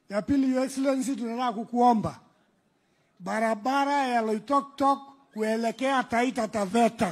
Ya pili, Your Excellency, tunataka kukuomba barabara ya Loitoktok kuelekea Taita Taveta.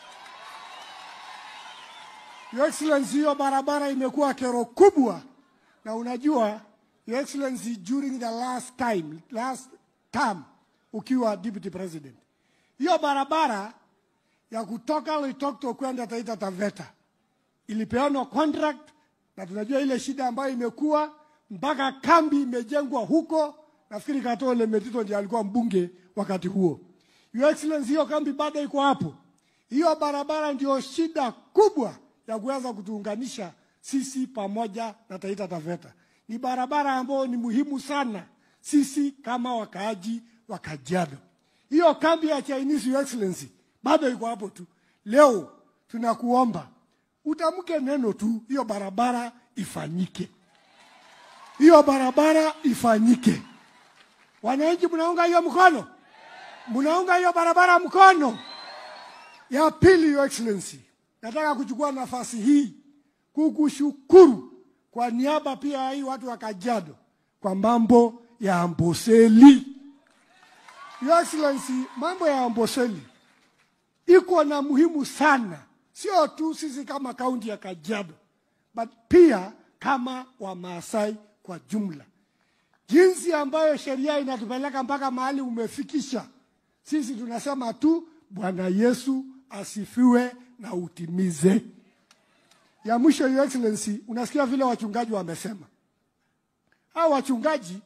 Your Excellency, hiyo barabara imekuwa kero kubwa, na unajua Your Excellency, during the last time, last term ukiwa deputy president, hiyo barabara ya kutoka Loitoktok kwenda Taita Taveta ilipeanwa contract, na tunajua ile shida ambayo imekuwa mpaka kambi imejengwa huko. Nafikiri Katole Metito ndiye alikuwa mbunge wakati huo. Your Excellency, hiyo kambi bado iko hapo. Hiyo barabara ndio shida kubwa ya kuweza kutuunganisha sisi pamoja na Taita Taveta. Ni barabara ambayo ni muhimu sana sisi kama wakaaji wa Kajiado. Hiyo kambi ya Chinese, Your Excellency, bado iko hapo tu. Leo tunakuomba utamke neno tu, hiyo barabara ifanyike, hiyo barabara ifanyike. Wananchi, mnaunga hiyo mkono? Mnaunga hiyo barabara mkono? Ya pili, Your Excellency, nataka kuchukua nafasi hii kukushukuru kwa niaba pia ya hii watu wa Kajiado kwa mambo ya Amboseli. Your Excellency, mambo ya Amboseli iko na muhimu sana, sio tu sisi kama kaunti ya Kajiado, but pia kama Wamaasai kwa jumla. Jinsi ambayo sheria inatupeleka mpaka mahali umefikisha, sisi tunasema tu Bwana Yesu asifiwe na utimize. Ya mwisho, Your Excellency, unasikia vile wachungaji wamesema. Hao wachungaji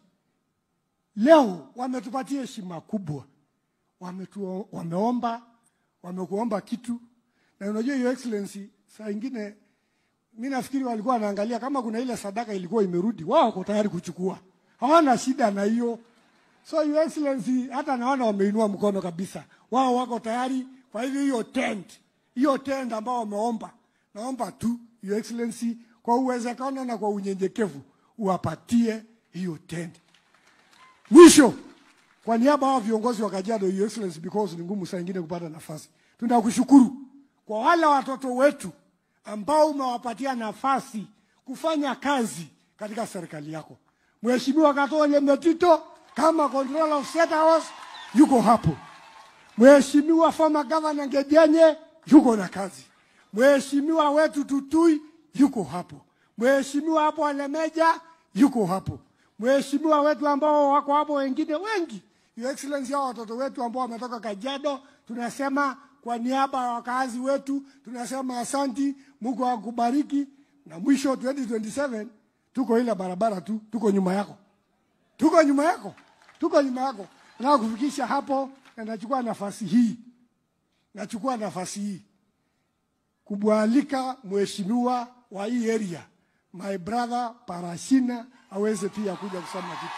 leo wametupatia heshima kubwa, wametu, wameomba wamekuomba kitu, na unajua Your Excellency, saa ingine mi nafikiri walikuwa wanaangalia kama kuna ile sadaka ilikuwa imerudi, wao wako tayari kuchukua, hawana shida na hiyo. So Your Excellency, hata naona wameinua mkono kabisa, wao wako tayari. Kwa hivyo hiyo tent, hiyo tent ambao wameomba, naomba tu Your Excellency, kwa uwezekano na kwa unyenyekevu uwapatie hiyo tent. Mwisho, kwa niaba ya viongozi wa Kajiado, Your Excellency, because ni ngumu saa ingine kupata nafasi, tunakushukuru kwa wale watoto wetu ambao umewapatia nafasi kufanya kazi katika serikali yako. Mheshimiwa Katole Metito kama controller of State House yuko hapo. Mheshimiwa former governor Ngejenye yuko na kazi. Mheshimiwa wetu Tutui yuko hapo. Mheshimiwa hapo Alemeja yuko hapo. Mheshimiwa wetu ambao wako hapo wengine wengi. Your Excellency, hao watoto wetu ambao wametoka Kajiado, tunasema kwa niaba ya wakazi wetu tunasema asanti, Mungu akubariki. Na mwisho 2027 tuko ile barabara tu, tuko nyuma yako, tuko nyuma yako, tuko nyuma yako. Nataka kufikisha hapo, na nachukua nafasi hii, nachukua nafasi hii kumwalika mheshimiwa wa hii area my brother Parashina aweze pia kuja kusema kitu.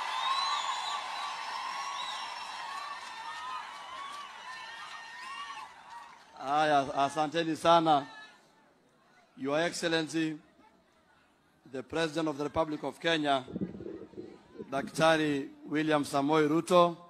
Haya, asanteni sana. Your Excellency, the President of the Republic of Kenya, Daktari William Samoei Ruto,